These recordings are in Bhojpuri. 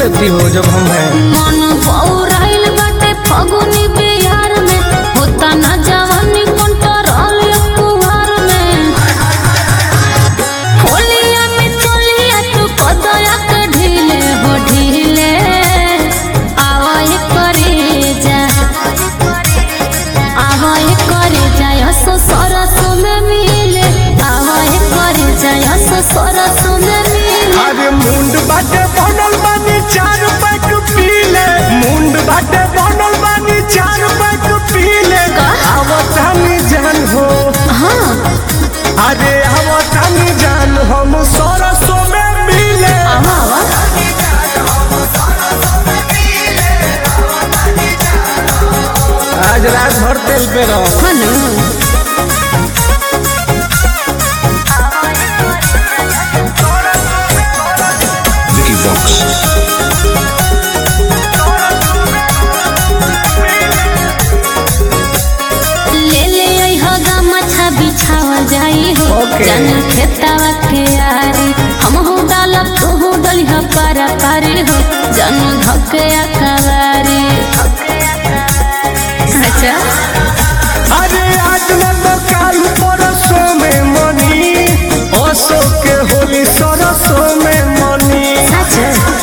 लेती हो जब हम हैं मन पौराइल बाटे फगुनी बिहार में होता न जवानी कंट्रोल कुहार में होलिया में चलिया तू कदया के ढीले हो ढीले आवाज करे जा आवाज करे जा यस सरस में मिले आवाज करे जा यस सरस में मिले अरे मुंड बाटे बनल बानी चार पैक पीले मुंड बाटे बनल बानी चार पैक पीले का? आवतानी जान हो हाँ अरे आवतानी जान हम सरसों में मिले आवा आवा आज रात भर तेल पे रहो हाँ ना Vicky Vox. ले ले आई हो गमछा बिछावल जाई हो Okay. जन खेतावा के आरी हम हो डालब तू हो डली हो पारा पारी हो जन धके अकवारी अच्छा अरे आज न तो काल परसों में मनी ओसो के होली सरसों में मनी सच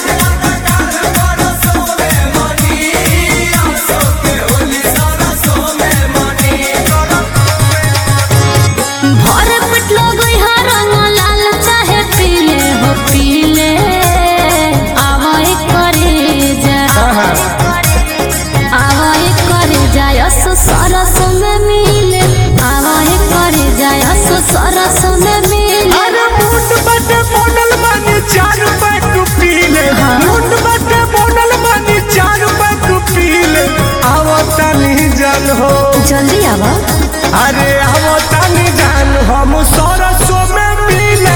भर पेट लोगई हा रंग लाल चाहे पीले हो पीले आवाई करे जा आहा, आवाज करे जायस सरस में मिले आवाज करे जायस सरस में मिले अरे मुंड बटे बोनल बानी चार पैक पीले हाँ। मुंड बटे बोनल बानी चार पैक पीले आवतानी जान हो जल्दी आवा अरे आवतानी जान हम सरसों में मिले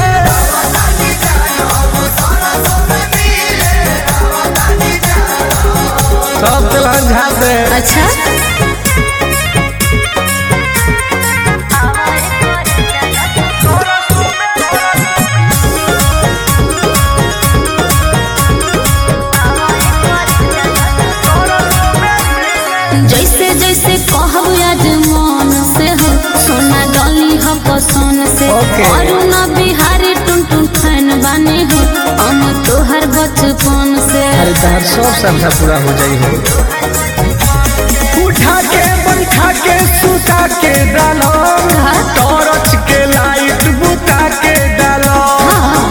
सब तेलहन झाते अच्छा जैसे जैसे कहब आज मन से हो सोना डली हो पसंद से Okay. अरुणा बिहारी टुन टुन फैन बने हो हम तोहर बचपन से अरे तार सब श्रद्धा पूरा हो जाई हो उठा के बैठा के सुता के डालो हाँ। टॉर्च के लाइट बुता के डालो हाँ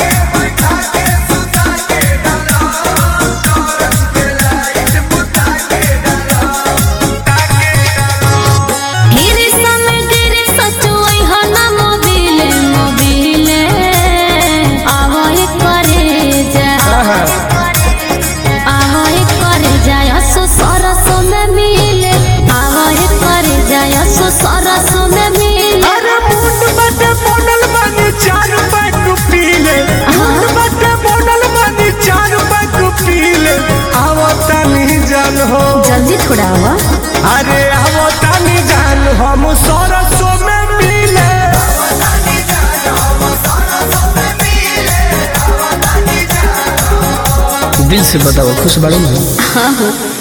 गिरी समय गिरी सचुई हो ना मोबिले मोबिले आवाज करे जा आहा, आवाज करे जा यसो सरस में मिले आवाज करे जा यसो सरस में मिले अरे मुंड बटे बोनल बानी चार पैक पीले मुंड बटे बोनल बानी चार पैक पीले आवतानी जान हो जल्दी थोड़ा आवा अरे आवतानी जान हम सरसों में मिले दिल से बताओ खुश बाड़ू ना हाँ हाँ